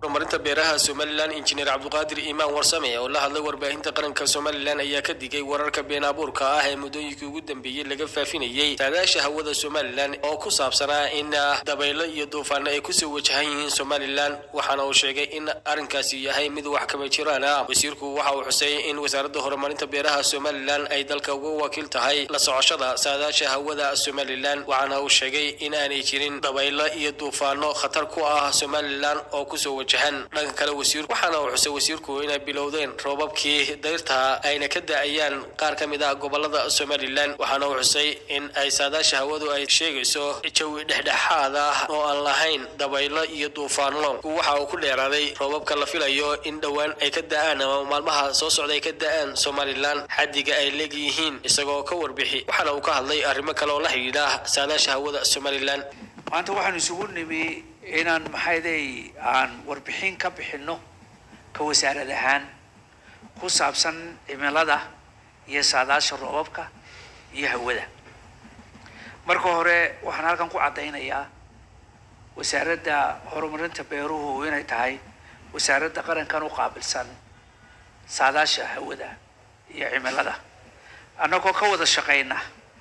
horumarinta beeraha somalilan injineer cabduqaadir iimaan warsame oo la hadlay warbaahinta qaranka somalilan ayaa ka digay wararka been abuurka ah ee muddooyinkii ugu dambeeyey laga faafinayey saadaasha hawada somalilan oo ku saabsanaa in dabaylo iyo duufaano ay kusoo wajahan yihiin somalilan waxaana uu sheegay in arrinkaasi yahay mid wax kama jiraan ah wasiirku waxa uu xusay in wasaaradda horumarinta beeraha somalilan ay dalka uga wakiil tahay la socoshada saadaasha hawada somalilan waxaana uu sheegay in aanay jirin dabaylo iyo duufaano khatar ku ah somalilan oo kusoo wajahan dhanka kale wasiir waxaana uu xusay wasiirku inay bilowdeen roobabkii dayrta ayna ka da-ayaan qaar ka mid ah gobolada somalilan waxaana uu xusay in ay saadaasha hawadu ay sheegayso jawi dhexdhexaad ah oo aan lahayn dabaylo iyo duufaano waxa uu ku dheeraaday roobabka la filayo in dhowaan ay ka da-aan ama maalmaha soo socda ay ka da-aan somalilan xaddiga ay leegyihiin isagoo ka warbixi waxaana uu ka hadlay arrimo kale oo la xidhiidha saadaasha hawada somalilan maanta waxaan isugu nimi inaan maxayday aan warbixin ka bixinno ka wasaarad ahaan ku saabsan cimilada iyo saadaasha roobabka iyo hawada marka hore waxaan halkan ku caddaynayaa wasaaradda horumarinta beeruhu inay tahay wasaaradda qarankan u qaabilsan saadaasha hawada iyo cimilada annagoo ka wada shaqayna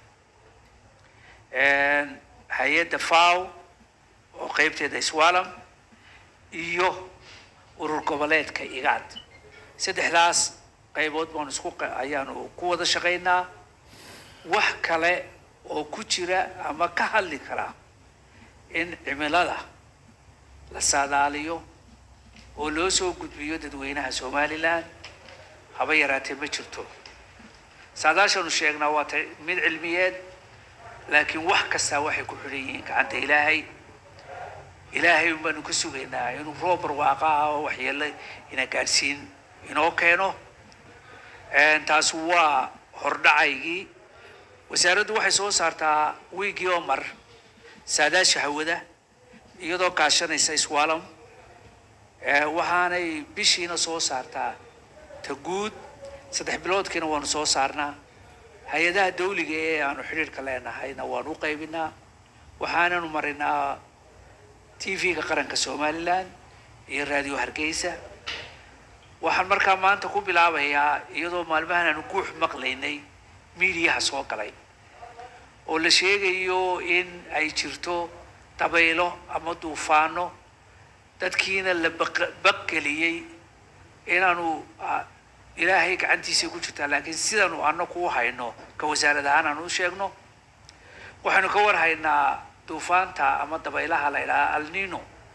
hay-adda faw oo qeybteeda swalam iyo urur goboleedka igaad saddexdaas qaybood baanu isku ayaanu ku wada shaqaynaa wax kale oo ku jira ama ka hadli karaa in cimilada la saadaaliyo oo loo soo gudbiyo dadweynaha somalilan haba yaraatee ma jirto saadaashanu sheegnaa waa ta mid cilmiyeed laakiin wax kastaa waxay ku xidhan yihiin gacanta ilaahay ilaahay un baanu ka sugaynaa inuu roob barwaaqa ah oo waxyeelo ina gaadhsiin inoo keeno taas waa hordhacaygii wasaaraddu waxay soo saartaa wiigii oo mar saadaasha hawada iyadoo kaashanaysa iswaalam waxaanay bishiina soo saartaa ta guud saddex biloodkiina waanu soo saarnaa hay-adaha dawliga ee aanu xidhiirka leenahayna waanu u qaybinaa waxaananu marinaa t v-ga qaranka somalilan iyo raadiyo hargeysa waxaan markaa maanta ku bilaabayaa iyadoo maalmahan aanu guux maqlaynay miidiyaha soo galay oo la sheegayo in ay jirto dabaylo ama duufaano dadkiina la baqgeliyey inaanu ilaahay gacantiisa ku jirtaa laakiin sidaanu anaku u hayno ka wasaarad ahaan aanu u sheegno waxaynu ka war haynaa duufaanta ama dabaylaha la idhaha alnino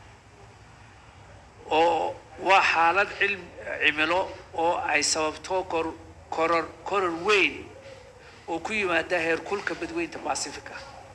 oo waa xaalad cilm cimilo oo ay sababto kor koror koror weyn oo ku yimaada heerkulka badweynta pacifica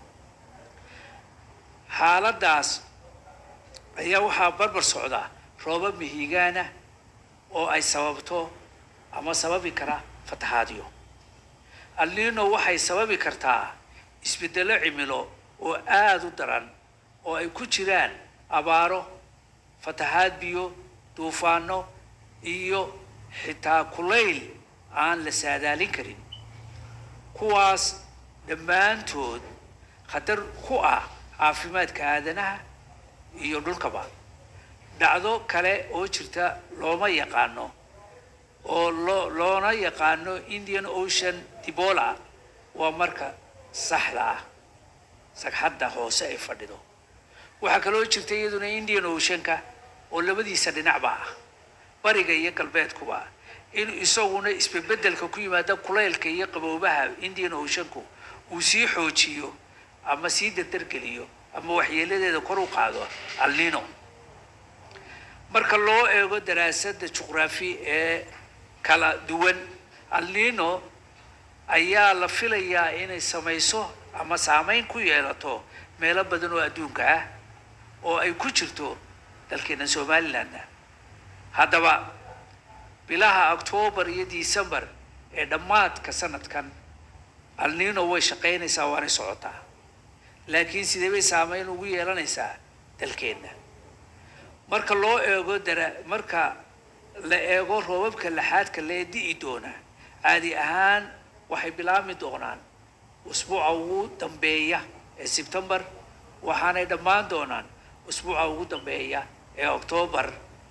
xaaladdaas ayaa waxaa barbar socda roobab mihigaana oo ay sababto ama sababi kara fatahaadyo alnino waxay sababi kartaa isbeddelo cimilo oo aada u daran oo ay ku jiraan abaaro fatahaad biyo duufaano iyo xitaa kulayl aan la saadaalin karin kuwaas dhammaantood khatar ku ah caafimaadka aadanaha iyo dhulkaba dhacdo kale oo jirta looma yaqaano oo loo loona yaqaano indian ocean dibola waa marka saxda ah sagxadda hoose ay fadhido waxaa kaloo jirta iyaduna indian oceanka oo labadiisa dhinacba ah bariga iyo galbeedkuba in isaguna isbebeddelka ku yimaada kulaylka iyo qaboobaha indian oceanku uu sii xoojiyo ama sii dardargeliyo ama waxyeeladeeda kor u qaado alnino marka loo eego daraasadda juqraafi ee kala duwan alnino ayaa la filayaa inay samayso ama saameyn ku yeelato meelo badan oo adduunka ah oo ay ku jirto dalkeena somalilandna haddaba bilaha octoobar iyo december ee dhammaadka sanadkan alnino way shaqaynaysaa waanay socotaa laakiin sidee bay saameyn ugu yeelanaysaa dalkeenna marka loo eego dara marka la eego roobabka laxaadka lee di'i doona caadi ahaan waxay bilaabmi doonaan usbuuca ugu dambeeya ee sebtembar waxaanay dhammaan doonaan usbuuca ugu dambeeya ee octoobar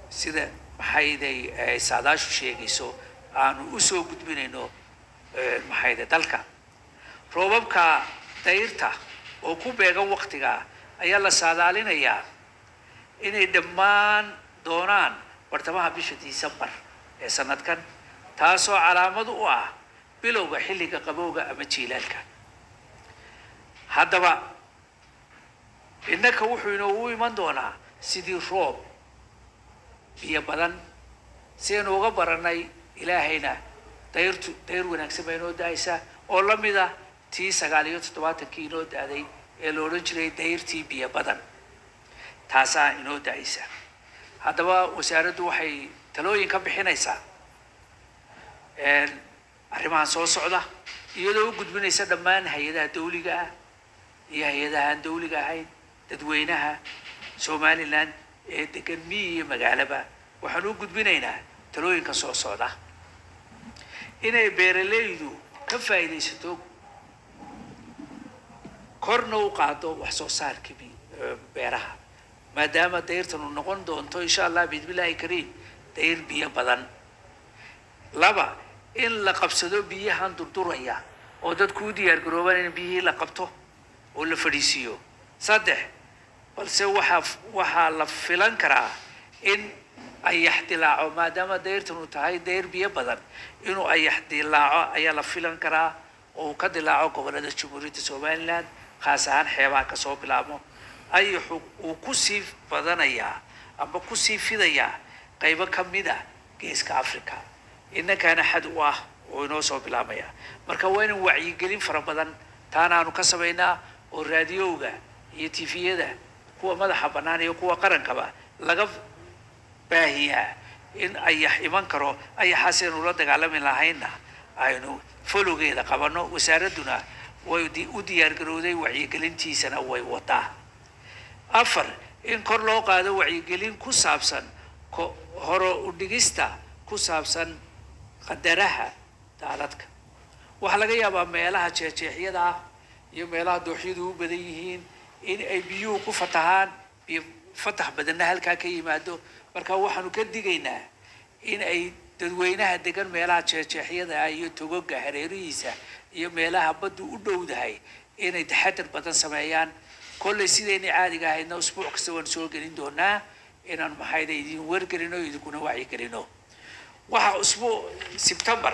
sida maxayday ay saadaashu sheegayso aanu usoo gudbinayno maxayde dalka roobabka dayrta oo ku beegan waktiga ayaa la saadaalinayaa inay dhammaan doonaan bartamaha bisha disembar ee sanadkan taasoo calaamad u ah bilowga xilliga qabowga ama jiilaalka haddaba innaka wuxuu inoogu iman doonaa sidii roob biyo badan sidaynu uga baranay ilaahayna dayrtu dayr wanaagsan baa inoo da-aysa oo la mid ah tii sagaal iyo toddobaatankii inoo da-day ee la odhan jiray dayrtii biyo badan taasaa inoo da-aysa haddaba wasaaraddu waxay talooyin ka bixinaysaa arrimahan soo socda iyadoo u gudbinaysa dhammaan hay-adaha dawliga ah iyo hay-adaha aan dawliga ahayn dadweynaha somalilan ee degan miyi iyo magaalaba waxaan u gudbinaynaa talooyinka soo socda inay beeralaydu ka faa'iidaysato korna u qaado wax soo saarka beeraha maadaama dayrtanu noqon doonto insha allah bismillahi kariim dayr biyo badan laba in la qabsado biyahan durduraya oo dadku u diyaar garoobaan in biyihii la qabto oo la fadhiisiiyo saddex balse waxaa waxaa la filan karaa in ayax dilaaco maadaama dayrtanu tahay dayr biyo badan inuu ayax dilaaco ayaa la filan karaa oo uu ka dilaaco gobolada jamhuuriyadda somaliland khaas ahaan xeebaha kasoo bilaabmo ayaxu uu kusii badanayaa ama kusii fidayaa qaybo ka mid ah geeska africa innankaana xad u ah oo inoo soo bilaabmaya marka waa inaan wacyigelin fara badan taana aanu ka samaynaa oo raadiyowga iyo tifiyada kuwa madaxa bannaan iyo kuwa qarankaba laga baahiyaa in ayax iman karo ayaxaas aynu la dagaalami lahaynna aynu folowgeeda qabano wasaaradduna way u diyaar garowday wacyigelintiisana way wadaa afar in kor loo qaado wacyigelin ku saabsan horo udhigista ku saabsan qadaraha daadadka waxaa laga yaabaa meelaha jeexjeexyada ah iyo meelaha dooxyadu u badan yihiin in ay biyuhu ku fatahaan biyo fatax badanna halkaa ka yimaado marka waxaanu ka digaynaa in ay dadweynaha degan meelaha jeexjeexyada ah iyo togoga hareerihiisa iyo meelaha baddu u dhowdahay inay taxadar badan sameeyaan kollay sidaynay caadiga ahaydna usbuuc kasta waan soo gelin doonaa inaan maxayda idin wargelino idinkuna wacyigelino waxaa usbuuc sebtembar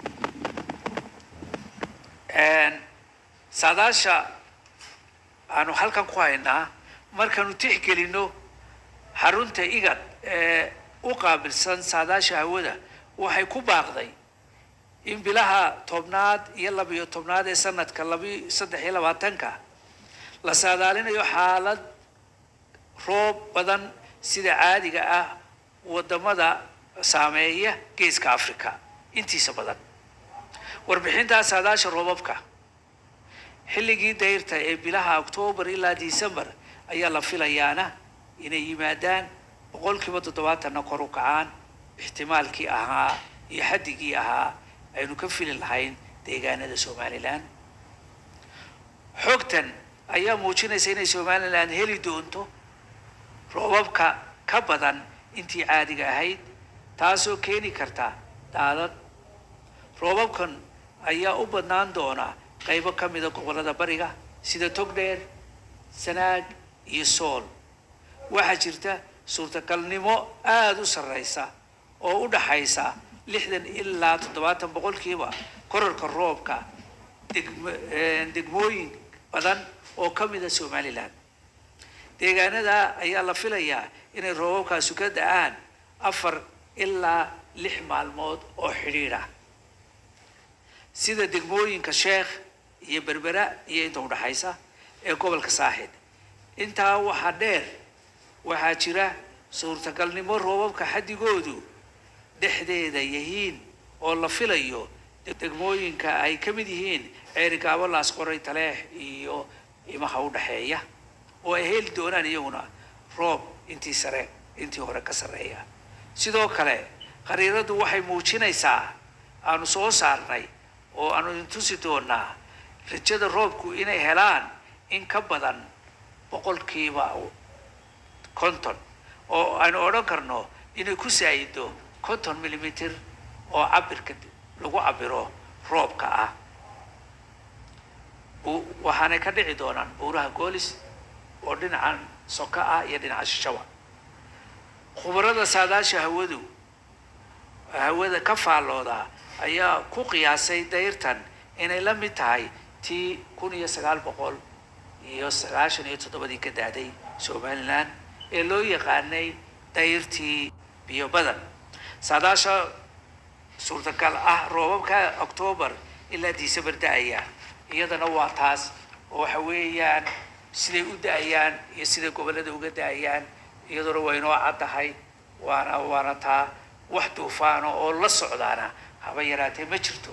saadaasha aanu halkan ku haynaa markaanu tixgelino xarunta igad ee u qaabilsan saadaasha hawada waxay ku baaqday in bilaha tobnaad iyo labiyo tobnaad ee sanadka labi saddex iyo labaatanka la saadaalinayo xaalad roob badan sida caadiga ah wadamada saameeya geeska africa intiisa badan warbixintaa saadaasha roobabka xilligii dayrta ee bilaha octoobar ilaa december ayaa la filayaana inay yimaadaan boqolkiiba toddobaatanna kor u kacaan ixtimaalkii ahaa iyo xaddigii ahaa aynu ka fili lahayn deegaanada somalilan xogtan ayaa muujinaysa inay somalilan heli doonto roobabka ka badan intii caadiga ahayd taasoo keeni karta daadad roobabkan ayaa u badnaan doona qaybo ka mida gobollada bariga sida togdheer sanaag iyo sool waxaa jirta suurtagalnimo aada u sarreysa oo u dhaxaysa lixdan ilaa toddobaatan boqolkiiba korarka roobka degm degmooyin badan oo ka mida somalilan deegaanada ayaa la filayaa inay roobabkaasu ka da-aan afar ilaa lix maalmood oo xidhiidha sida degmooyinka sheekh iyo berbera iyo inta udhaxaysa ee gobolka saaxid intaa waxaa dheer waxaa jira suurtagalnimo roobabka xaddigoodu dhexdeeda yihiin oo la filayo degmooyinka ay ka mid yihiin ceerigaabo laasqoray taleex iyo imaha udhaxeeya oo ay heli doonaan iyaguna roob intii sare intii hore ka sarreeya sidoo kale khariiradu waxay muujinaysaa aanu soo saarnay oo aanu idin tusi doonaa rajada roobku inay helaan in ka badan boqolkiiba konton oo aynu odhan karno inay ku saayido konton millimitr oo cabirka lagu cabiro roobka ah waxaanay ka dhici doonaan buuraha goolis oo dhinacan soka ah iyo dhinaca shishawa khubarada saadaasha hawadu hawada ka faallooda ayaa ku qiyaasay dayrtan inay la mid tahay tii kun iyo sagaal boqol iyo sagaashan iyo toddobadii ka daaday somalilan ee loo yaqaanay dayrtii biyo badan saadaasha suurtagal ah roobabka octoobar ilaa december da-aya iyadana waa taas oo waxa weeyaan siday u da-ayaan iyo siday gobollada uga da-ayaan iyaduna waa inoo caddahay waana waana taa wax duufaano oo la socdaana haba yaraatee ma jirto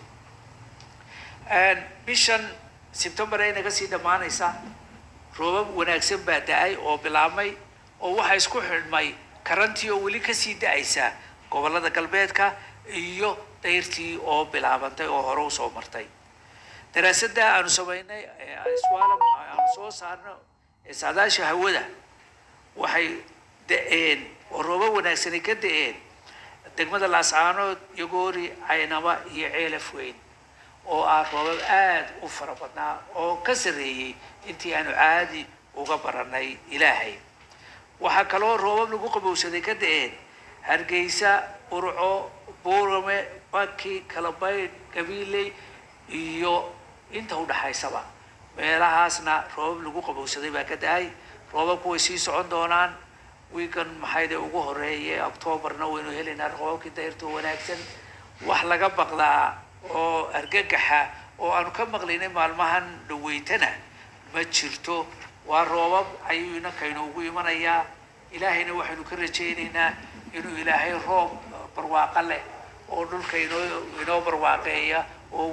bishan sebtembar ay naga sii dhammaanaysa roobab wanaagsan baa da-ay oo bilaabmay oo waxaa isku xidhmay karantii oo weli kasii da-aysa gobollada galbeedka iyo dayrtii oo bilaabantay oo hore usoo martay daraasadda aanu samaynay swalom aanu soo saarno ee saadaasha hawada waxay da-een oo roobab wanaagsanay ka da-een degmada laascaanood yogoori caynaba iyo ceelaf weyn oo ah roobab aada u fara badnaa oo ka sarreeyey intii aanu caadi uga baranay ilaahay waxaa kaloo roobab lagu qabowsaday ka da-een hargeysa urco buurame baki kalabaydh gabiiley iyo inta udhaxaysaba meelahaasna roobab lagu qabowsaday baa ka da-ay roobabku way sii socon doonaan wiikan maxayde ugu horeeye octoobarna waynu helaynaa roobabkii dayrto wanaagsan wax laga baqdaa oo argagaxa oo aanu ka maqlaynay maalmahan dhaweytana ma jirto waa roobab ayuu inankaynu ugu imanayaa ilaahayna waxaynu ka rajaynaynaa inuu ilaahay roob barwaaqo leh oo dhulka inoo inoo barwaaqeeya oo